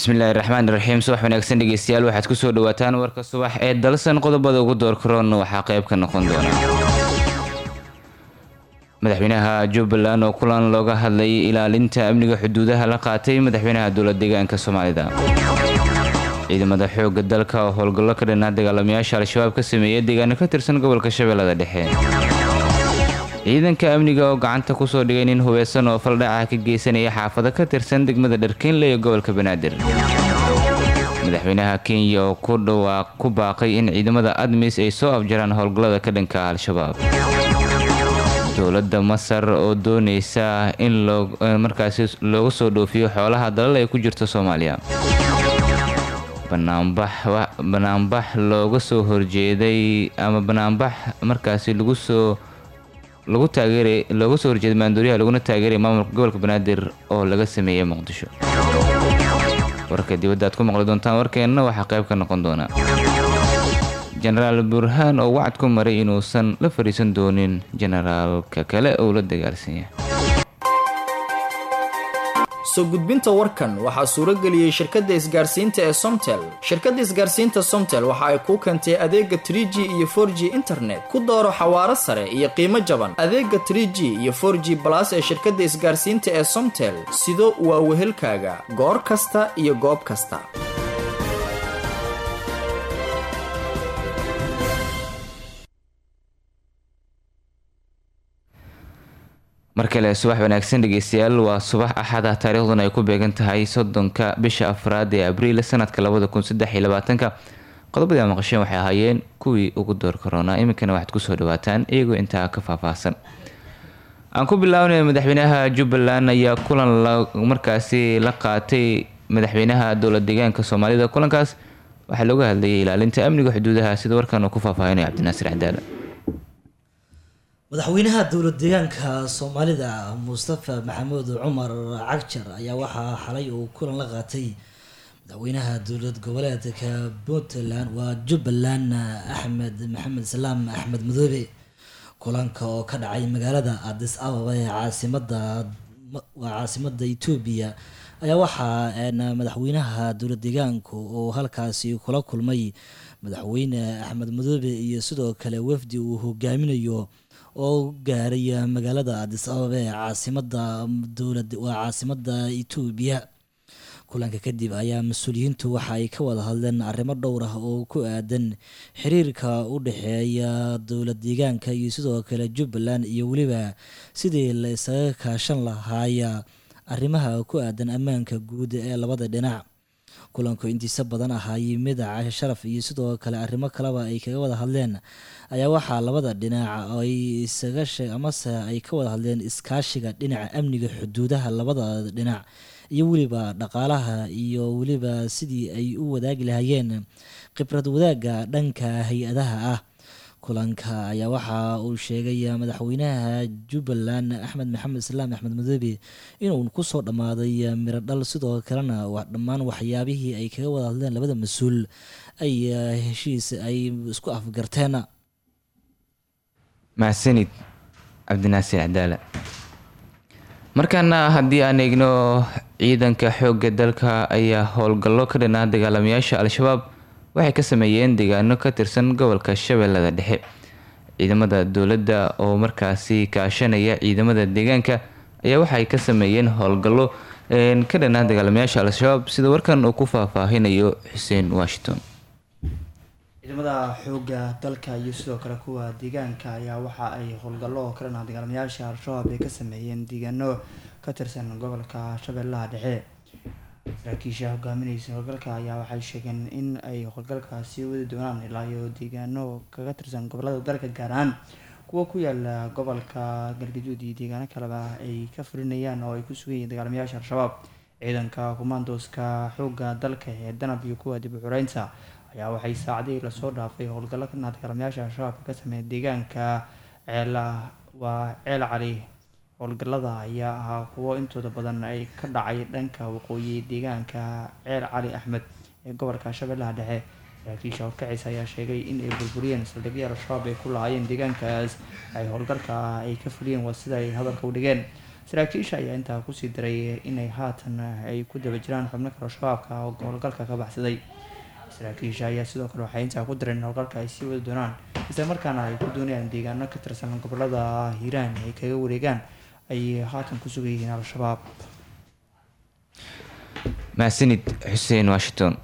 bismillaahi raxmaan raxiim subax wanaagsan dhegeystayaal waxaad kusoo dhawaataan warka subax ee dalsan qodobada ugu door karoon waxaa qayb ka noqon doona madaxweynaha jubbaland oo kulan looga hadlayay ilaalinta amniga xuduudaha la qaatay madaxweynaha dowlad deegaanka soomaalida ciidamada xooga dalka oo howlgallo ka dhanaa dagaalamayaasha al-shabaab ka sameeyay deegaano ka tirsan gobolka shabeellada dhexe ciidanka amniga oo gacanta kusoo dhigay nin hubeysan oo faldhaca ka geysanaya xaafado ka tirsan degmada dharkeenle ee gobolka banaadir madaxweynaha kenya oo ku dhawaaq ku baaqay in ciidamada admis ay soo afjaraan howlgallada ka dhanka al-shabaab dowladda masar oo dooneysa in markaasi looga soo dhoofiyo xoolaha dalal ay ku jirto soomaaliya banaanbax looga soo horjeeday ama banaanbax markaasi lagu soo lagu taageeray looga soo horjeeday maandooriyaha laguna taageeray maamulka gobolka banaadir oo laga sameeyey muqdisho warka dibadda aad ku maqli doontaan warkeenna waxaa qayb ka noqon doona jenaraal burhaan oo wacad ku maray inuusan la fadhiisan doonin jenaraalka kale oo la dagaalsanya soo gudbinta warkan waxaa suurageliyey shirkadda isgaarsiinta ee somtel shirkadda isgaarsiinta somtel waxa ay kuu keentay adeega trig iyo for g internet ku dooro xawaaro sare iyo qiimo jaban adeega trg iyo for g balas ee shirkadda isgaarsiinta ee somtel sido waa wehelkaaga goor kasta iyo goob kasta mar kale subax wanaagsan dhegeystayaal waa subax axada taariikhduna ay ku beegan tahay soddonka bisha afraad ee abriil sanadka labada kun saddex iyo labaatanka qodobadii a maqasheen waxay ahaayeen kuwii ugu door karoona iminkana waxaad kusoo dhawaataan iyagoo intaa ka faahfaahsan aan ku bilaabnay madaxweynaha jubbaland ayaa kulan markaasi la qaatay madaxweynaha dowlad deegaanka soomaalida kulankaas waxaa looga hadlayay ilaalinta amniga xuduudaha sida warkan uu ku faahfaahinaya cabdinaasir cadaala madaxweynaha dowlad deegaanka soomaalida mustafa maxamuud cumar cagjar ayaa waxaa xalay uu kulan la qaatay madaxweynaha dowlad goboleedka puntland waa jubbaland axmed maxamed salaam axmed madoobe kulanka oo ka dhacay magaalada adis ababa ee caasimada waa caasimada etoobiya ayaa waxaa madaxweynaha dowlad deegaanku uu halkaasi kula kulmay madaxweyne axmed madoobe iyo sidoo kale wafdi uu hogaaminayo oo gaaray magaalada adis ababa ee caasimada dowlad waa caasimada etoobiya kulanka kadib ayaa mas-uuliyiintu waxa ay ka wada hadleen arrimo dhowr ah oo ku aadan xiriirka u dhexeeya dowlad deegaanka iyo sidoo kale jubbaland iyo weliba sidii la isaga kaashan lahaaya arrimaha ku aadan ammaanka guud ee labada dhinac kulanku intiisa badan ahaayey mida cashe sharaf iyo sidoo kale arrimo kaleba ay kaga wada hadleen ayaa waxaa labada dhinac ay isaga sheeg amase ay ka wada hadleen iskaashiga dhinaca amniga xuduudaha labada dhinac iyo weliba dhaqaalaha iyo weliba sidii ay u wadaagi lahayeen khibrad wadaagga dhanka hay-adaha ah kulanka ayaa waxa uu sheegay madaxweynaha jubbaland axmed maxamed islaam axmed madoobe inuu kusoo dhammaaday miro dhal sidoo kalena dhammaan waxyaabihii ay kaga wada hadleen labada mas-uul ay heshiis ay isku afgarteen mahadsanid cabdinaasir cadaala markaana haddii aan eegno ciidanka xoogga dalka ayaa howlgallo ka dhanaa dagaalamayaasha al-shabaab waxay ka sameeyeen deegaano ka tirsan gobolka shabeellada dhexe ciidamada dowladda oo markaasi kaashanaya ciidamada deegaanka ayaa waxay ka sameeyeen howlgallo ka dhanaa dagaalamayaasha al-shabaab sida warkan uu ku faahfaahinayo xuseen washington ciidamada xoogga dalka iyo sidoo kale kuwa deegaanka ayaa waxa ay howlgallo ka dhanaa dagaalamayaasha al-shabaab ay ka sameeyeen deegaano ka tirsan gobolka shabeellaha dhexe saraakiisha hogaamineysa howlgalka ayaa waxay sheegeen in ay howlgalkaasi wadi doonaan ilaa iyo deegaano kaga tirsan gobolada dalka gaar ahaan kuwa ku yaala gobolka galgaduud iyo deegaano kaleba ay ka fulinayaan oo ay ku sugan yihiin dagaalamayaasha al-shabaab ciidanka kumaandooska xoogga dalka ee danab iyo kuwa dib u xureynta ayaa waxay saacadihii lasoo dhaafay howlgallo ka dhanaa dagaalamayaasha al-shabaab ka sameeya deegaanka ceela waa ceel cali howlgallada ayaa ahaa kuwo intooda badan ay ka dhacay dhanka waqooyi deegaanka ceel cali axmed ee gobolka shabeellaha dhexe saraakiisha horkacisa ayaa sheegay in ay burburiyeen saldhigyada al-shabaab ay ku lahaayeen deegaankaas ay howlgalka ay ka fuliyeen waa sida ay hadalka u dhigeen saraakiisha ayaa intaa kusii daray inay haatan ay ku daba jiraan xubno kale shabaabka oo howlgalka ka baxsaday saraakiisha ayaa sidoo kale waxay intaa ku dareen in howlgalka ay sii wadi doonaan isla markaana ay ku doonayaan deegaano ka tirsan gobolada hiiraan ay kaga wareegaan ay haatan ku sugan yihiin al-shabaab mahadsanid xuseen washington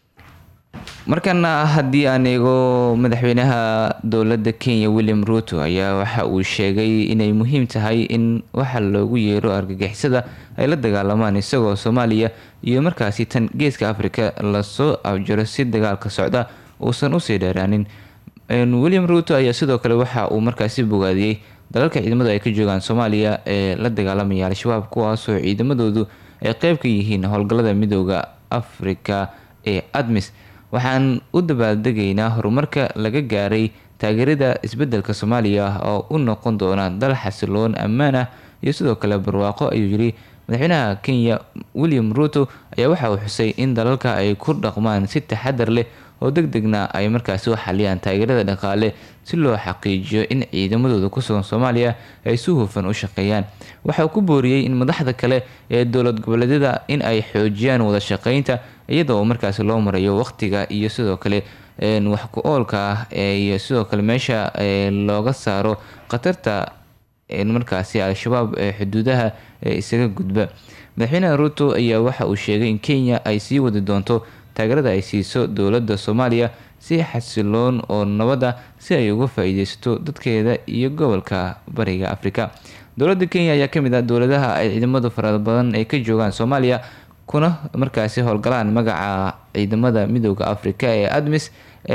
markana haddii aan eego madaxweynaha dowladda kenya william ruto ayaa waxa uu sheegay inay muhiim tahay in waxa loogu yeero argagixisada ay la dagaalamaan isagoo soomaaliya iyo markaasi tan geeska afrika lasoo abjaro si dagaalka socda uusan usii dheeraanin william ruto ayaa sidoo kale waxa uu markaasi bogaadiyey dalalka ciidamadu ay ka joogaan soomaaliya ee la dagaalamaya al-shabaab kuwaasoo ciidamadoodu ay qeyb ka yihiin howlgallada midooda afrika ee admis waxaan u dabaaldegaynaa horumarka laga gaaray taageerada isbedelka soomaaliya oo u noqon doona dal xasiloon ammaan ah iyo sidoo kale barwaaqo ayuu yiri madaxweynaha kenya william ruto ayaa waxa uu xusay in dalalka ay ku dhaqmaan si taxadar leh oo deg degna ay markaasi u xaliyaan taageerada dhaqaale si loo xaqiijiyo in ciidamadooda kusugan soomaaliya ay si hufan u shaqeeyaan waxa uu ku booriyey in madaxda kale ee dowlad goboleedyada in ay xoojiyaan wada shaqeynta iyadoo markaasi loo marayo waqtiga iyo sidoo kale wax ku oolka ah iyo sidoo kale meesha looga saaro khatarta markaasi al-shabaab ee xuduudaha ee isaga gudba madaxweynaha ruto ayaa waxa uu sheegay in kenya ay sii wadi doonto taageerada ay siiso dowladda soomaaliya si xasiloon oo nabada si ay uga faa-iideysato dadkeeda iyo gobolka bariga afrika dowladda kenya ayaa kamid ah dowladaha ay ciidamada fara badan ay ka joogaan soomaaliya kuna markaasi howlgalaan magaca ciidamada midooda afrika ee admis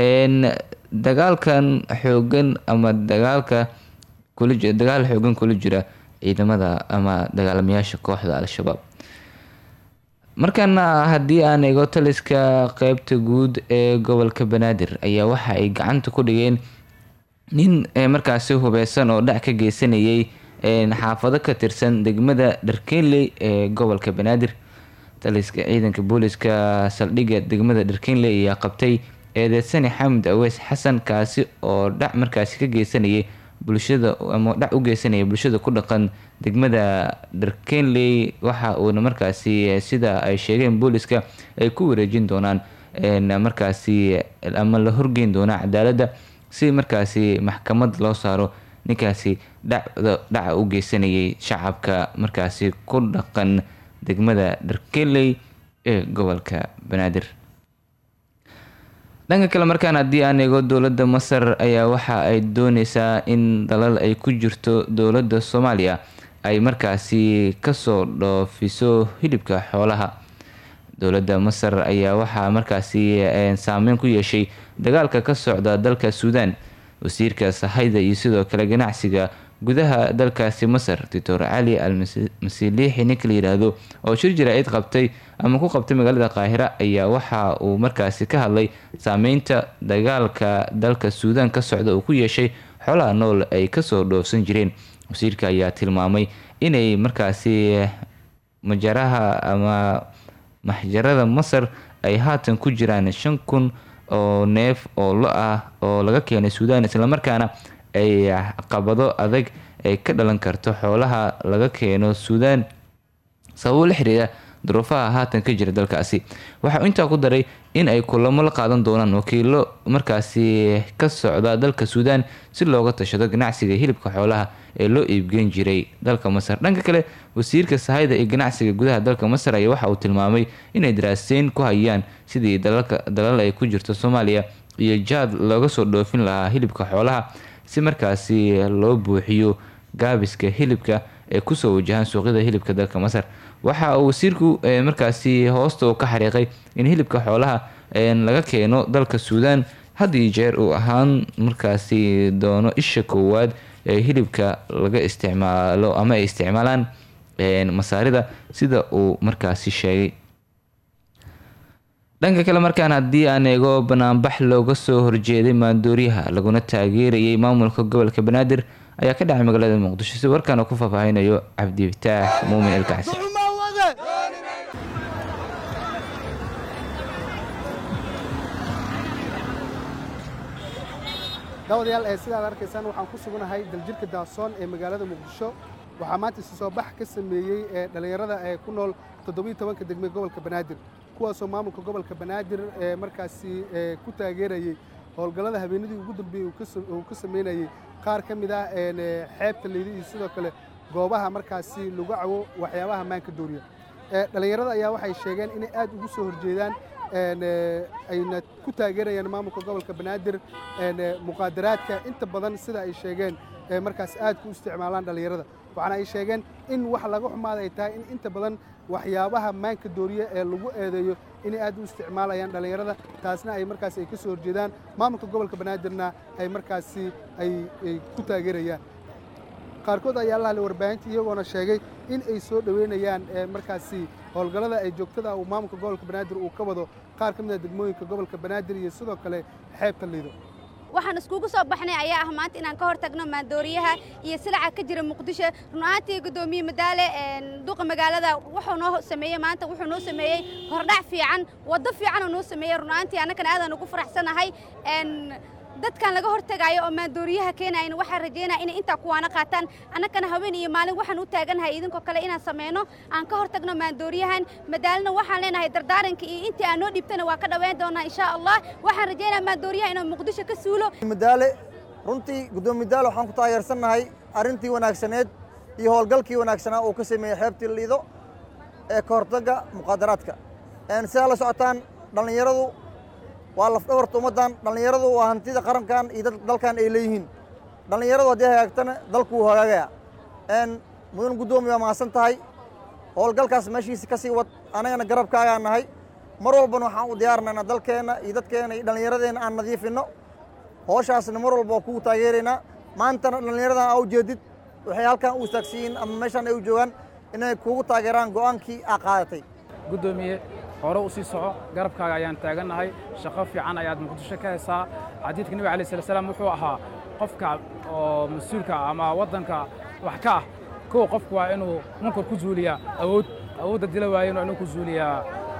dagaalkan xoogan ama dagaalka dagaal xoogan kula jira ciidamada ama dagaalamayaasha kooxda al-shabaab markana haddii aan eego taliska qeybta guud ee gobolka banaadir ayaa waxa ay gacanta ku dhigeen nin markaasi hubeysan oo dhac ka geysanayay xaafado ka tirsan degmada dharkenley ee gobolka banaadir taliska ciidanka booliska saldhigga degmada dharkenley ayaa qabtay eedeysani xamed aweys xasan kaasi oo dhac markaasi ka geysanayay bulshada ama dhac u geysanaya bulshada ku dhaqan degmada dharkenley waxa uuna markaasi sida ay sheegeen booliska ay ku wareejin doonaan markaasi ama la horgeyn doonaa cadaaladda si markaasi maxkamad loo saaro ninkaasi dhacda dhaca u geysanayay shacabka markaasi ku dhaqan degmada dharkenley ee gobolka banaadir dhanka kale markaan haddii aan eego dowladda masar ayaa waxa ay dooneysaa in dalal ay ku jirto dowladda soomaaliya ay markaasi kasoo dhoofiso hilibka xoolaha dowladda masar ayaa waxaa markaasi saameyn ku yeeshay dagaalka ka socda dalka suudaan wasiirka sahayda iyo sidoo kale ganacsiga gudaha dalkaasi masar doctor cali al masiiliixi ninka la yidhaahdo oo shir jaraa'id qabtay ama ku qabtay magaalada qaahira ayaa waxa uu markaasi ka hadlay saameynta dagaalka dalka suudaan ka socda uu ku yeeshay xoolaha nool ay kasoo dhoofsan jireen wasiirka ayaa tilmaamay inay markaasi majaraha ama maxjarada masar ay haatan ku jiraan shan kun oo neef oo lo ah oo laga keenay suudaan islamarkaana ay qabado adag ay ka dhalan karto xoolaha laga keeno suudaan sababo la xiriira duruufaha haatan ka jira dalkaasi waxauu intaa ku daray in ay kulamo la qaadan doonaan wakiilo markaasi ka socda dalka suudaan si looga tashado ganacsiga hilibka xoolaha ee loo iibgeyn jiray dalka masar dhanka kale wasiirka sahayda iyo ganacsiga gudaha dalka masar ayaa waxa uu tilmaamay inay daraaseyn ku hayaan sidii dalal ay ku jirto soomaaliya iyo jaad looga soo dhoofin lahaa hilibka xoolaha si markaasi loo buuxiyo gaabiska hilibka ee kusoo wajahaan suuqyada hilibka dalka masar waxa uu wasiirku markaasi hoosta uu ka xariiqay in hilibka xoolaha laga keeno dalka suudaan had iyo jeer uu ahaan markaasi doono isha koowaad ee hilibka laga isticmaalo ama ay isticmaalaan masaarida sida uu markaasi sheegay dhanka kale markaan haddii aan eego banaanbax looga soo horjeeday maandooriyaha laguna taageerayay maamulka gobolka banaadir ayaa ka dhacay magaalada muqdisho si warkaana ku faahfaahinayo cabdifataax muumin elkacsi daawadayaal ee sidaad arkaysaan waxaan ku suganahay daljirka daasoon ee magaalada muqdisho waxaa maanta isu soo bax ka sameeyey ee dhallinyarada ee ku nool toddobiyo tobanka degme gobolka banaadir kuwaasoo maamulka gobolka banaadir ee markaasi ku taageerayey howlgallada habeenadii ugu dambeeyey uu ka sameynayey qaar ka mid ah xeebta leydi iyo sidoo kale goobaha markaasi lagu cawo waxyaabaha maanka dooriya dhallinyarada ayaa waxay sheegeen inay aad ugu soo horjeedaan ayna ku taageerayaan maamulka gobolka banaadir muqaadaraadka inta badan sida ay sheegeen markaas aad ku isticmaalaan dhallinyarada waxaana ay sheegeen in wax laga xumaada ay tahay in inta badan waxyaabaha maanka dooriye ee lagu eedeeyo inay aad u isticmaalayaan dhallinyarada taasna ay markaasi ay ka soo horjeedaan maamulka gobolka banaadirna ay markaasi ay ku taageerayaan qaarkood ayaa la hadlay warbaahinta iyagoona sheegay in ay soo dhoweynayaan markaasi howlgallada ay joogtada uu maamulka gobolka banaadir uu ka wado qaar ka mid a degmooyinka gobolka banaadir iyo sidoo kale xeebta liido waxaan iskugu soo baxnay ayaa ah maanta inaan ka hor tagno maandooriyaha iyo silaca ka jira muqdisho run ahaantii guddoomiye madaale duqa magaalada wuxuu noo sameeyey maanta wuxuu noo sameeyey hordhac fiican waddo fiican oo noo sameeyey run ahaantii annagana aadaan ugu faraxsanahay dadkan laga hortagaayo oo maandooriyaha keenayna waxaan rajaynaya inay intaa kuwaana qaataan annagana haween iyo maalin waxaan u taaganahay idinkoo kale inaan sameyno aan ka hortagno maandooriyahan madaalina waxaan leenahay dardaaranka iyo intii aan noo dhiibtana waa ka dhaweyn doonaa insha allah waxaan rajaynaya maandooriyaha inuu muqdisho ka suulo madaale runtii guddoomiye madaale waxaan ku taageersannahay arrintii wanaagsaneed iyo howlgalkii wanaagsanaa uu ka sameeyey xeebtii liido ee ka hortagga muqaadaraadka sidaa la socotaan dhallinyaradu waa lafdhabarta ummaddan dhallinyaradu waa hantida qarankan iyo dalkan ay leeyihiin dhallinyaradu haddii hagaagtana dalku wuu hagaagayaa mudan guddoomiye waa mahadsan tahay howlgalkaas meeshiisa ka sii wad annagana garabkaagaa nahay mar walbana waxaan u diyaarnaynaa dalkeenna iyo dadkeenna iyo dhallinyaradeenna aan nadiifinno howshaasna mar walba waa kugu taageeraynaa maantana dhallinyaradan aa ujeedid waxay halkan u istaagsiyiin ama meeshaan ay u joogaan inay kugu taageeraan go'aankii aa qaadatay guddoomiye hore u sii soco garabkaaga ayaan taagannahay shaqo fiican ayaad muqdisho ka haysaa xadiidka nebiga alai sala salaam wuxuu ahaa qofka oo mas-uulka ama waddanka wax ka ah kow qofku waa inuu munkar ku zuuliyaa awood awoodda dila waayenu inuu ku zuuliyaa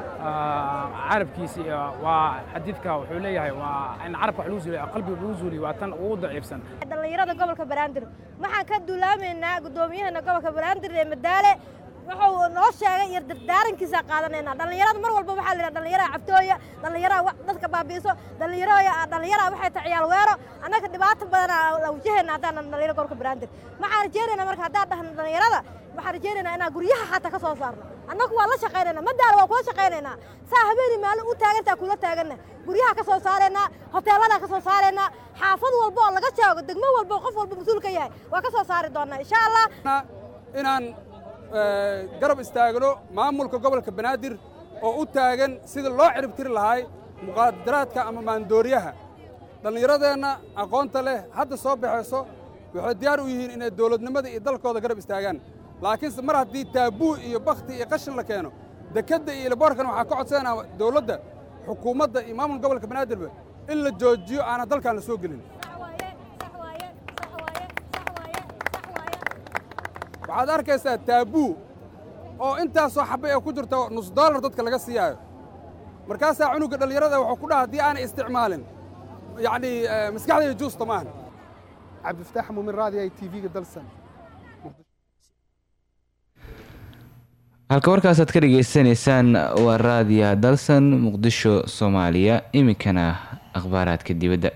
carabkiisi waa xadiidka wuxuu leeyahay waa in carabka wax lagu zuuliya qalbiga lagu zuuliyo waa tan ugu daciifsan dhallinyarada gobolka banaadir waxaan ka duulaamaynaa guddoomiyahana gobolka banaadir ee madaale wuxuu noo sheegay iyo dardaarankiisa qaadanaynaa dhallinyarada mar walba waxaa la yidhaha dhallinyaraha caftooya dhallinyaraha dadka baabi'iso dhallinyaraha dhallinyaraha waxay tahay ciyaal weero annaga dhibaato badanaa la wajahayna haddaan dhallinyaro gobolka banaadir waxaan rajaynaynaa marka haddaan dhahno dhallinyarada waxaan rajaynaynaa inaan guryaha xataa ka soo saarno annagu waa la shaqaynaynaa madaala waa kula shaqaynaynaa saa habeeni maalin u taagantaa kula taaganna guryaha ka soo saaraynaa hoteeladaa ka soo saaraynaa xaafad walba oo laga joogo degmo walba oo qof walba mas-uul ka yahay waa ka soo saari doonaa insha allah inaan garab istaagno maamulka gobolka banaadir oo u taagan sida loo ciribtiri lahay muqaadaraadka ama maandooriyaha dhallinyaradeenna aqoonta leh hadda soo baxayso waxay diyaar u yihiin inay dowladnimada iyo dalkooda garab istaagaan laakiinse mar haddii taabuu iyo bakhti iyo qashin la keeno dekedda iyo ilaboorkan waxaa ka codsanaa dowladda xukuumadda iyo maamulka gobolka banaadirba in la joojiyo aanan dalkaan la soo gelin waxaad arkaysaa taabuu oo intaasoo xabay ee ku jirta nus dollar dadka laga siiyaayo markaasaa cunugga dhallinyarada wuxuu ku dhaha haddii aanay isticmaalin yacnii maskaxdayda juusta maahan cabdifataax muumin raadi i t v-ga dalsan halka warkaasaad ka dhagaysanaysaan waa raadiya dalsan muqdisho soomaaliya iminkana akhbaaraadka dibadda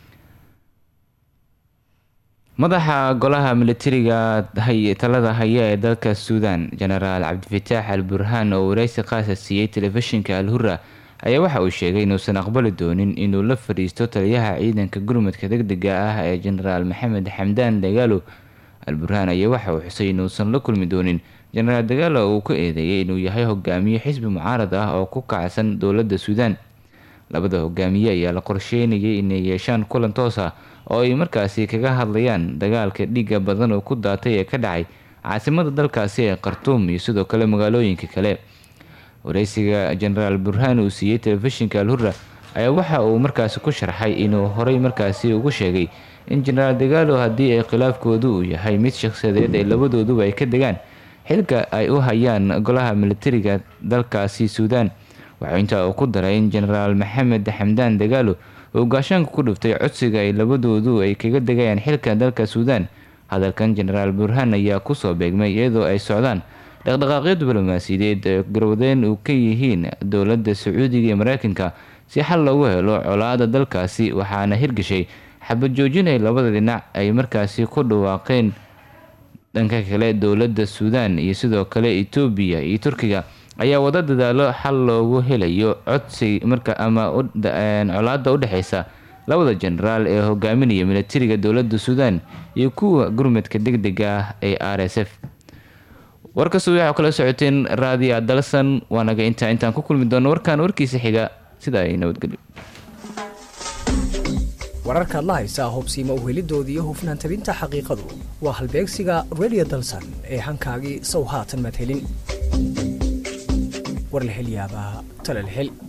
madaxa golaha militariga talada haya ee dalka suudan jenaraal cabdifataax al burhaan oo wareysi qaasa siiyey telefishinka al hura ayaa waxa uu sheegay inuusan aqbali doonin inuu la fadhiisto taliyaha ciidanka gurmudka degdega ah ee jenaraal maxamed xamdaan dagaalo al burhaan ayaa waxa uu xusay inuusan la kulmi doonin jenaraal dagaalo uu ku eedeeyay inuu yahay hogaamiye xisbi mucaarad ah oo ku kacsan dowladda suudaan labada hogaamiye ayaa la qorsheynayay inay yeeshaan kulan toos ah oo ay markaasi kaga hadlayaan dagaalka dhiiga badan oo ku daatay ee ka dhacay caasimada dalkaasi ee khartuum iyo sidoo kale magaalooyinka kale wareysiga jenaraal burhaan uu siiyey telefishinka al hurra ayaa waxa uu markaasi ku sharxay inuu horey markaasi ugu sheegay in jenaraal dagaalo haddii ay khilaafkoodu uu yahay mid shakhsiyadeed ay labadooduba ay ka degaan xilka ay u hayaan golaha militariga dalkaasi suudaan waxaa intaa uu ku daray in jenaraal maxamed xamdaan dagaalo uu gaashaanka ku dhuftay codsiga ay labadoodu ay kaga degayaan xilka dalka suudaan hadalkan jenaraal burhaan ayaa kusoo beegmay iyadoo ay socdaan dhaqdhaqaaqyo diblomaasiyadeed ee garwadeen uu ka yihiin dowladda sacuudiga iyo mareykanka si xal loogu helo colaada dalkaasi waxaana hirgashay xabad joojin ay labada dhinac ay markaasi ku dhawaaqeen dhanka kale dowladda suudaan iyo sidoo kale etoobiya iyo turkiga ayaa wada dadaalo xal loogu helayo codsi marka ama colaada udhexeysa labada jenaraal ee hogaaminaya militariga dowladda suudaan iyo kuwa gurmadka deg dega ah ee r s f warkasta waxaa kala socoteen raadiya dalsan waanaga intaa intaan ku kulmi doono warkaan warkiisa xiga sida ay nabadgelyo wararkaad la haysaa hobsiima uhelidooda iyo hufnaan tabinta xaqiiqadu waa halbeegsiga radio dalsan ee hankaagii sow haatan madhelin war la hel yaabaa tala la hel